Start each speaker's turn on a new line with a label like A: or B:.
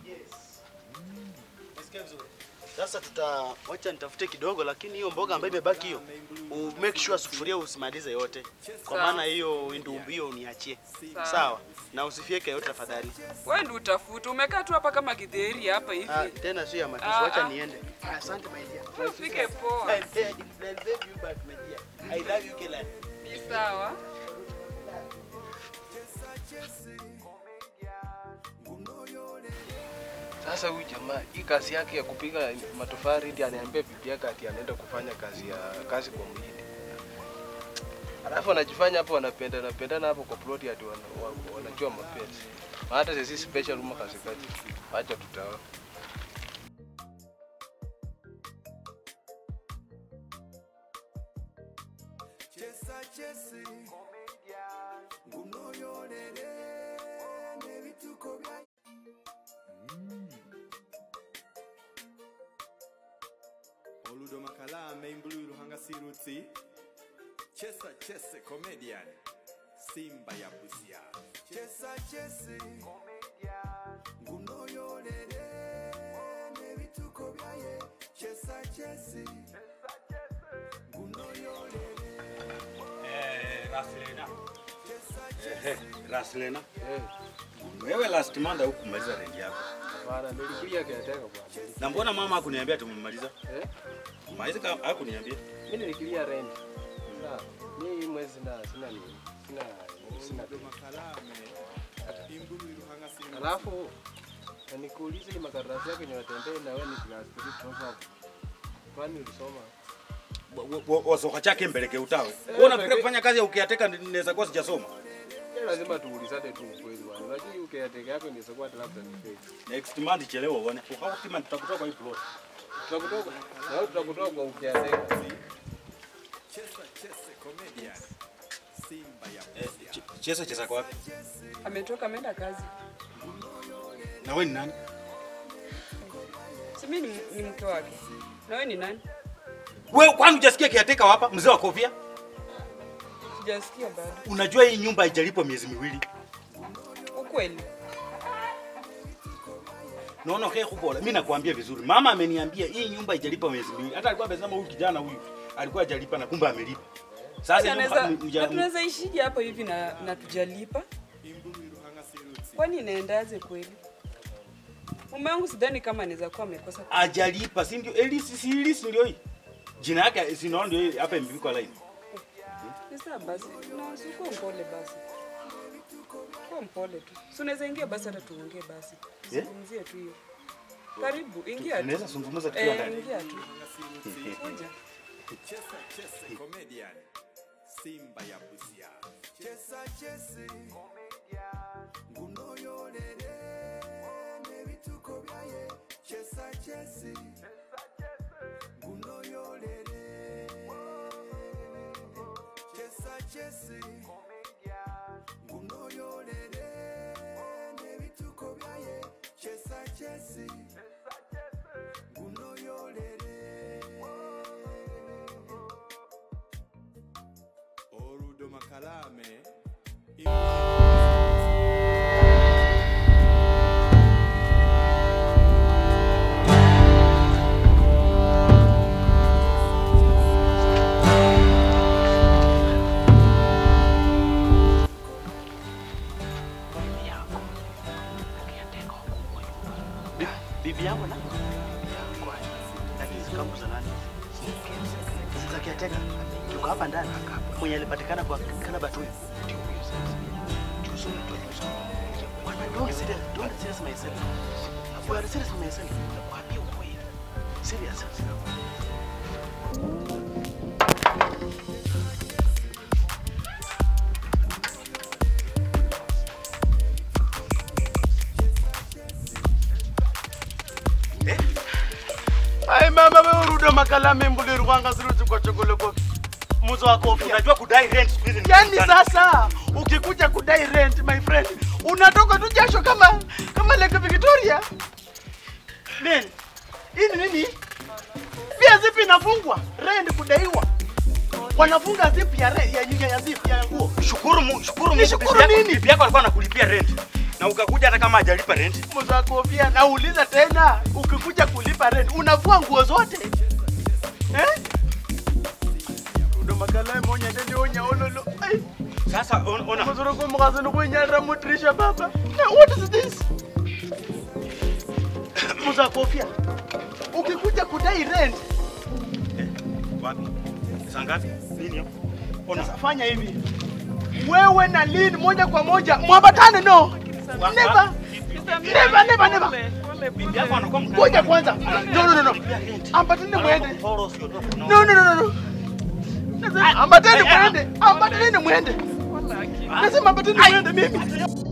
A: Nasikia vizuri. Sasa tuta wacha nitafute kidogo, lakini hiyo mboga ambayo imebaki hiyo, u make sure sufuria usimalize yote, kwa
B: Sawa.
A: maana hiyo ndumbu hiyo uniachie,
B: Sawa.
A: sawa? Na usifieke yote tafadhali.
B: Wewe ndio utafuta. Umekaa tu hapa kama kidheri hapa hivi.
A: Ah, tena sio ya matusi,
B: Ah,
A: wacha
B: ah.
A: niende. Asante my dear.
B: Ufike poa.
A: I love you back my dear. I love you Kela.
B: Ni sawa.
C: Sasa huyu jamaa hii kazi yake ya kupiga matofali ndiye aniambia bibi yake ati anaenda kufanya kazi ya kazi kwa mhindi. Alafu anajifanya hapo wanapenda napendana hapo kwa ploti ati wana, wa- wanajua mapenzi. Hata sisi special room kazi kazi. Acha tutaona.
D: oludo makalame imbululu hangasirutsi chesa chese comedian simba ya busia chesa chese ngunoyolele nebituko byaye chesa chese ngunoyolele
E: Raslena. Raslena. Wewe last month hukumaliza rent yako.
C: Bana nilikuja kiateka bwana.
E: Na mbona mama hakuniambia tumemaliza?
C: Eh?
E: Maizi kama hakuniambia.
C: Mimi nilikilia rent. Sawa. Mimi hii mwezi na sina nini. Sina sina.
D: oludo makalame imbululu hangasirutsi
C: Alafu na nikuulize ni makaratasi yako niwatembee na wewe ni class 3 proverb. Kwani ulisoma?
E: Wasoka chake mbeleke utawe.
C: Eh,
E: Wewe unafikiria
C: mbeleke-
E: kufanya kazi ya ukiateka naweza kuwa sijasoma?
C: Ni lazima tuulizane tu ukweli bwana. Unajua hii ukiateka yako inaweza kuwa hata labda ni fake.
E: Next month chelewa uone. Kwa kama tutakutoka kwa hii plot.
C: Tutakutoka. Na wewe tutakutoka kwa ukiateka.
D: chesa chese comedian simba ya
E: Eh,
D: busia
E: ch- chesa chesa kwa wapi?
B: Ametoka ameenda kazi.
E: Na wewe ni nani?
B: Si mimi ni, ni mke wake. Na wewe ni nani?
E: Wewe kwani hujasikia kiateka hapa mzee wa kofia?
B: Sijasikia bado.
E: Unajua hii nyumba haijalipwa miezi miwili.
B: Ukweli.
E: Naona okay kubola. Mimi nakwambia vizuri. Mama ameniambia hii nyumba haijalipa miezi miwili. Hata alikuwa amesema huyu kijana huyu alikuwa hajalipa na kumbe amelipa. Sasa nyumba-
B: Anaweza
E: mja-
B: na tunaweza ishije hapa hivi na, na tujalipa?
D: imbululu hangasirutsi
B: Kwani inaendaje kweli? Mume wangu sidhani kama anaweza kuwa amekosa.
E: hajalipa, si ndio? Elisi si Elisi ndio hii. Jina yake si naona ndio hii hapa imepikwa line.
B: Ni sawa basi. Na usikuwa mpole basi. Kuwa mpole tu. Si unaweza ingia basi hata tuongee basi.
E: Yeah?
B: Zungumzie tu hiyo. Karibu, ingia tu.
E: Tunaweza zungumza tukiwa
B: Eh,
E: ndani.
B: ingia tu. Kuja.
D: chesa chese comedian simba ya busia chesa chese ngunoyolele nebituko byaye chesa chese ngunoyolele chesa chese ngunoyolele nebituko byaye chesa chese ngunoyolele oludo makalame
A: Bibi yangu na lakini zikamu za nani? Si za kiateka. Yuko hapa ndani. Mwenye alipatikana kwa kalaba tu. Bwana, Don't serious, don't serious myself. We are serious myself. Nakwambia ukweli. Serious. Ai mama wewe urudo makalame mbuliri kwanga siruti kwa chokole kofi. Muzo wa kofi.
E: Unajua kudai rent siku hizi ni
A: Yaani
E: ngumu sana.
A: sasa ukikuja kudai rent my friend, unatoka tu jasho kama kama Lake Victoria. Men, hii ni nini? Pia zipi inafungwa? Rent kudaiwa. Wanafunga zip ya re, ya, ya, ya zip ya nguo.
E: Shukuru Mungu, shukuru Mungu.
A: Nishukuru
E: bibi yako-
A: nini?
E: Bibi yako alikuwa anakulipia rent. na ukakuja hata kama hajalipa rent.
A: Mzee Kofia, nauliza tena, ukikuja kulipa rent unavua nguo zote eh? Ndo makala monya ndende onya ololo. Ai,
E: Sasa on- ona
A: mzoro kwa mkazo ndo kunyara mutrisha baba. Na what is this? Mzee Kofia, ukikuja kudai rent
E: wapi? Saa ngapi? Nini hapo? Ona.
A: Sasa fanya hivi, wewe na Lin moja kwa moja mwambatane, no
E: Wa-
A: never,
E: wa-
A: never, never, never.
E: Bibi yako anakuwa mkali.
A: Ngoja kwanza, no, no, no, no,
E: Analipia rent.
A: ambatane mwende.
E: Anakufollow, sio ndio?
A: No, no, no, no, no. Nasema ambatane mwende, ambatane mwende. Nasema ambatane mwende mimi.